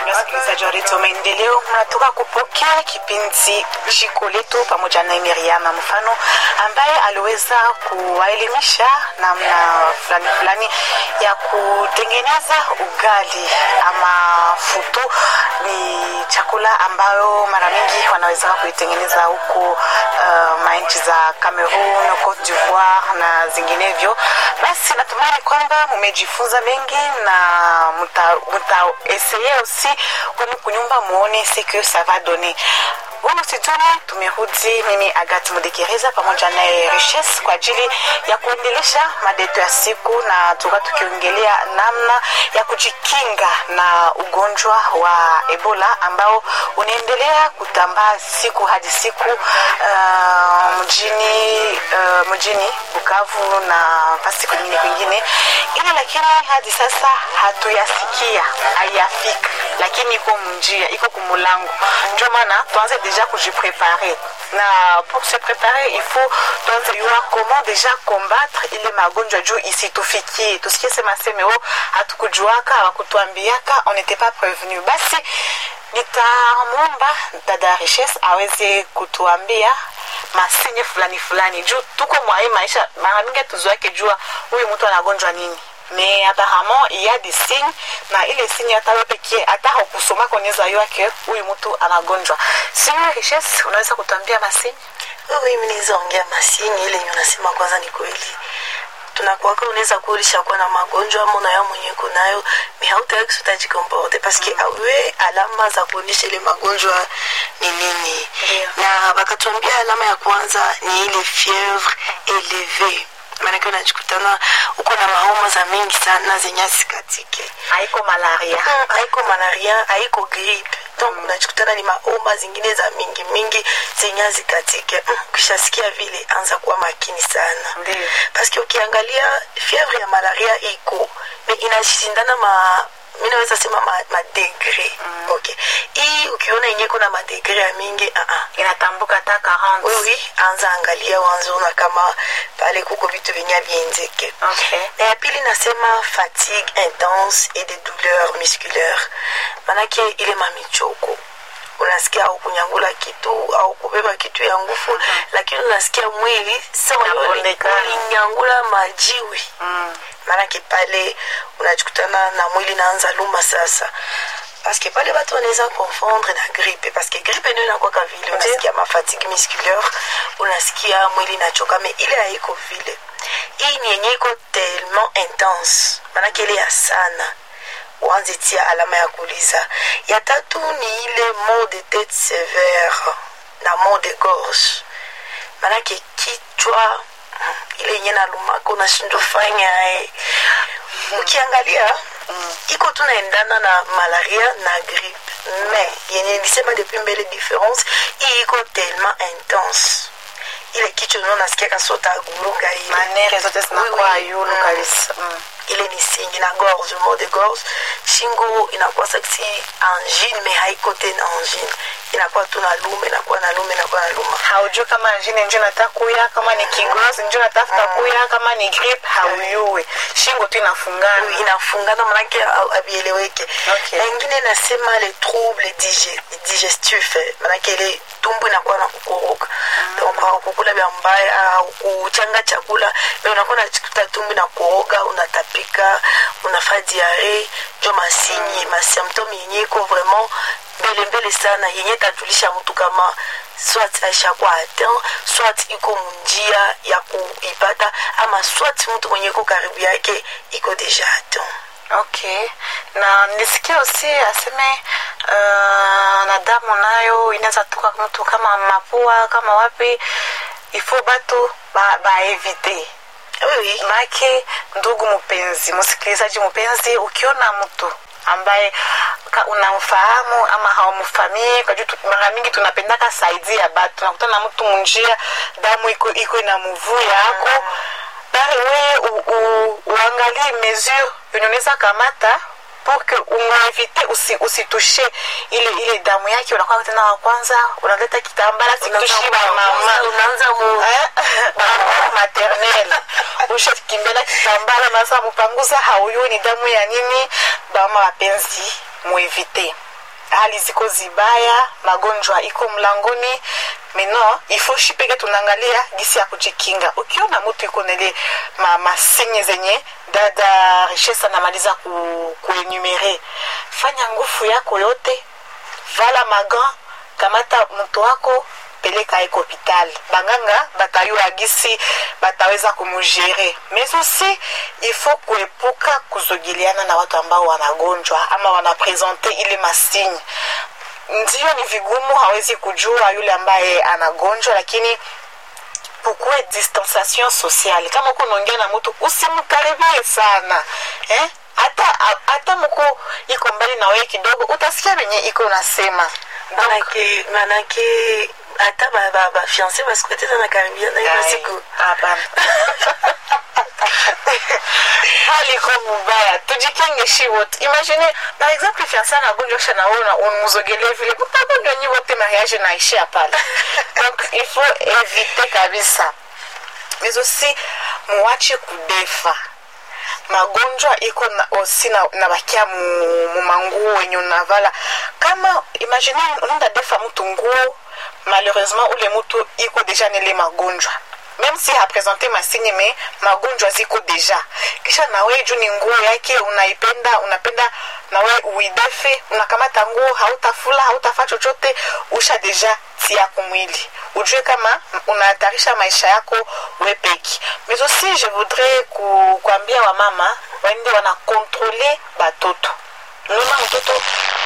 wapendwa wasikilizaji wa redio Maendeleo, mnatoka kupokea kipindi Jiko Letu pamoja na Miriam Mfano ambaye aliweza kuwaelimisha namna fulani fulani ya kutengeneza ugali ama futu. Ni chakula ambayo mara mingi wanaweza kuitengeneza huko uh, manchi za Cameroon, Cote d'Ivoire na zinginevyo. Basi natumaini kwamba mumejifunza mengi na muta, muta essayer aussi kwani kunyumba muone ce que ça va donner humu situni tumerudi mimi agat mudekereza pamoja naye richesse kwa ajili ya kuendelesha madeto ya siku na tuka tukiongelea namna ya kujikinga na ugonjwa wa ebola ambao unaendelea kutambaa siku hadi siku uh, mjini uh, mjini bukavu na pasi kwingine kwingine ila lakini hadi sasa hatuyasikia haiyafika lakini iko mnjia iko kumulango ndio maana tuanze deja kujiprepare na pour se préparer il faut tuanze yua comment deja combattre ile magonjwa juu isitufikie tusikie sema seme o hatukujuaka hawakutuambiaka on n'était pas prévenu basi nitamwomba dada richesse aweze kutuambia masinye fulani fulani juu tuko mwai maisha mara mingi tuzoake jua huyu mtu anagonjwa nini mais apparemment il y a des signes na ile signe hata wewe pekee hata hukusoma konyeza yake huyu mtu anagonjwa sio richesse unaweza kutuambia masinye wewe mimi naweza ongea masini ile yenye unasema kwanza ni kweli tunakuwaka unaweza kuulisha kuwa na magonjwa ama unayo mwenye kunayo mi hautawai kusutajikomporte paske awe alama za kuonyesha ile magonjwa ni nini Ndio. na wakatuambia alama ya kwanza ni ile fievre eleve maanake unajikutana uko na mahoma za mingi sana zenye asikatike haiko malaria Mm, haiko malaria haiko gripe donc unajikutana ni maoma zingine za mingi mingi zenye azikatike mm, ukishasikia vile anza kuwa makini sana Ndiyo. paske ukiangalia fievre ya malaria iko me inashindana ma mi naweza sema madegre ma madegre. okay hii ukiona yenye iko na madegre ya mingi uh -uh. inatambuka hata 40 oui, oui, anza angalia wanzona kama pale kuko vitu venye vienzeke okay na ya pili nasema fatigue intense et des douleurs musculaires manake ile mamichoko unasikia au kunyangula kitu au kubeba kitu ya nguvu lakini unasikia mwili sawa Inabondekana. ulinyangula majiwi mm. maanake pale unajikutana na mwili naanza luma sasa paske pale batu wanaweza confondre na gripe paske gripe ndio inakwaka vile unasikia mafatigue musculaire unasikia mwili inachoka me ile haiko vile hii ni yenye iko tellement intense maanake ile ya sana uanze tia alama ya kuuliza ya tatu ni ile mot de tete sévère na mot de gorge maanake kichwa mm, ile yenye nalumaka unashindwa fanya eh. ukiangalia iko tu naendana na malaria na gripe mais yenye nilisema depuis mbele difference hii iko tellement intense ile kichwa ndio nasikia kasota gurunga ile manere zote zinakuwa Oui, oui. yulu Mm. kabisa mm. ile ni singi na gorge mot de gorge shingo inakuwa saksi angine mais haiko tena angine inakuwa tu na lume inakuwa na lume inakuwa na luma haujui kama jine njo nataka kuya kama ni kigozi njo natafuta kuya kama ni grip hauyui shingo tu inafungana inafungana manake ha- havieleweke Okay. na ingine nasema le trouble dige- digestif eh, manake ile tumbu inakuwa na kukoroka donc kukula vya mbaya au kuchanga chakula me unakuwa nachikuta tumbu inakoroga unatapika unafaa diare njo masinyi masymptome yenye iko vraiment mbele mbele sana yenye tajulisha mtu kama swat aishakuwa atteint swat iko munjia ya kuipata ama swat mtu mwenye iko karibu yake iko deja atteint okay na nisikia usi aseme uh, na damu nayo inaweza toka mtu kama mapua kama wapi ifo batu baevite ba oui. make ndugu mpenzi msikilizaji mpenzi ukiona mtu ambaye ka- unamfahamu ama haumfamii kwa juu tu- mara mingi tunapendaka saidi ya batu tunakutana na mtu munjia damu iko iko ina muvuu yako bari weye u- u- uangalie mesure yenye unaweza kamata pour que umwevite usi, usitushe ile ile damu yake unakuwa tena wa kwanza unaleta kitambala situshi mama unaanza mu Mama maternel ushakimbela kitambala nasa mupanguza hauyui ni damu ya nini bama wapenzi muevite hali ziko zibaya magonjwa iko mlangoni meno ifo shi peke tunaangalia gisi ya kujikinga ukiona mtu iko nele ma, masinye zenye dada richesse anamaliza ku, kuenumere fanya nguvu yako yote vala magan kamata mtu wako peleka eko hopital banganga batayua gisi bataweza kumugere mais aussi il faut kuepuka kuzogeleana na watu ambao wanagonjwa ama wanapresente ile masigne ndio ni vigumu hawezi kujua yule ambaye anagonjwa lakini kukuwe distanciation sociale kama uko unaongea na mtu usimkaribie sana eh? hata hata mko iko mbali na wewe kidogo utasikia venye iko unasema manake manake hata bafiance basikueteza na karibiana hiyo siku hapana hali iko mubaya tujikinge shi wote imagine par exemple fiance anagonjwa kisha naona unmuzogelee vile mtagonjwa nyi wote mariage naishia pale donc il faut éviter kabisa mais aussi muwache kudefa magonjwa iko na, osi na, na bakia mumanguo wenye unavala kama imagine unaenda defa mtu nguo malheureusement ule mtu iko deja nile magonjwa même si hapresente masigne me magonjwa ziko deja kisha nawe juu ni nguo yake unaipenda unapenda nawe uidefe unakamata nguo hautafula hautafa chochote usha deja tia kumwili ujue kama unahatarisha maisha yako wepeki mais aussi je voudrais ku, kuambia wamama waende wanakontrole batoto unaona mtoto